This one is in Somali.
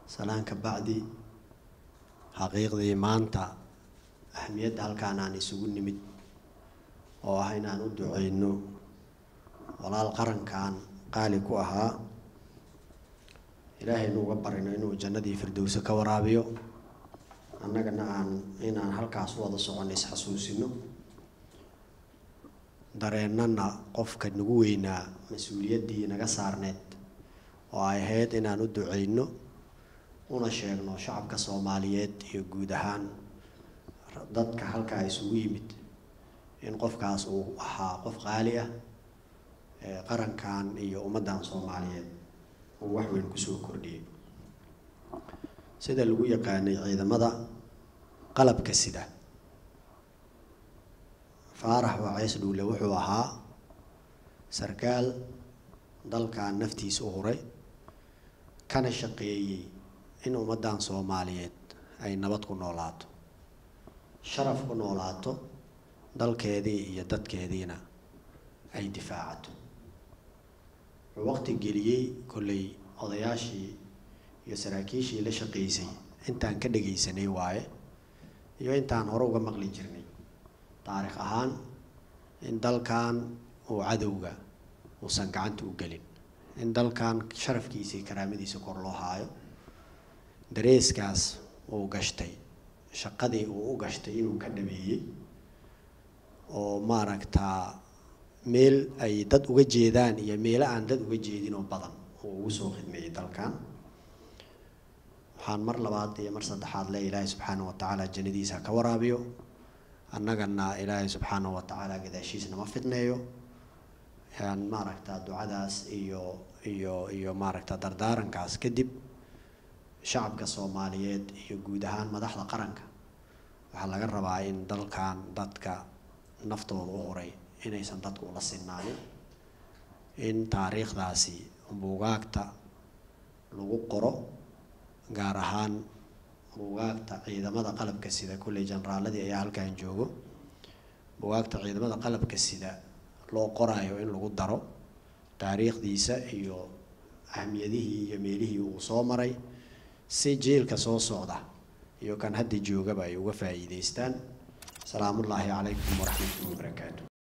salaan ka bacdi xaqiiqdii maanta ahmiyadda halkaan aan isugu nimid oo ah inaan u duceyno walaal qarankan qaali ku ahaa ilaahaynu uga barino inuu jannadii firdowse ka waraabiyo annagana aan inaan halkaas u wada soconno isxasuusino dareennana qofka nagu weynaa mas-uuliyaddii naga saarneed oo ay ahayd inaan u duceyno una sheegno shacabka soomaaliyeed iyo guud ahaan dadka halkaa isugu yimid in qofkaas uu ahaa qof qaali ah qarankan iyo ummaddan soomaaliyeed uu wax weyn kusoo kordhiyey sida lagu yaqaanay ciidamada qalabka sida faarax waceys dhuule wuxuu ahaa sarkaal dalkan naftiisa u huray kana shaqeeyey in ummaddan soomaaliyeed ay nabad ku noolaato sharaf ku noolaato dalkeedii iyo dadkeediina ay difaacato wuxuu waqti geliyey kolley odayaashii iyo saraakiishii la shaqeysay intaan ka dhagaysanay waaye iyo intaan hore uga maqli jirnay taariikh ahaan in dalkan uu cadowga uusan gacanta u gelin in dalkan sharafkiisii karaamadiisa kor loo haayo dareeskaas uu gashtay shaqadii uu u gashtay inuu ka dhameeyey oo maaragtaa meel ay dad uga jeedaan iyo meelo aan dad uga jeedin oo badan uu ugu soo khidmeeyey dalkan waxaan mar labaad iyo mar saddexaad le ilaahay subxaana wa tacaala jannadiisa ka waraabiyo annagana ilaahay subxaana wa tacaala gadaashiisna ma fidneeyo aan maaragtaa ducadaas iyo iyo iyo maaragta dardaarankaas kadib shacabka soomaaliyeed iyo guud ahaan madaxda qaranka waxaa laga rabaa in dalkan dadka naftooda u huray inaysan dadku ula sinaanin in taariikhdaasi buugaagta lagu qoro gaar ahaan buugaagta ciidamada qalabka sida kulley generaaladii ayaa halkan joogo buugaagta ciidamada qalabka sida loo qoraayo in lagu daro taariikhdiisa iyo ahmiyadihii iyo meelihii uu soo maray si jiilka soo socda iyo kan hadda joogaba ay uga faa'iideystaan salaamullaahi calaykum waraxmatullahi wabarakaatu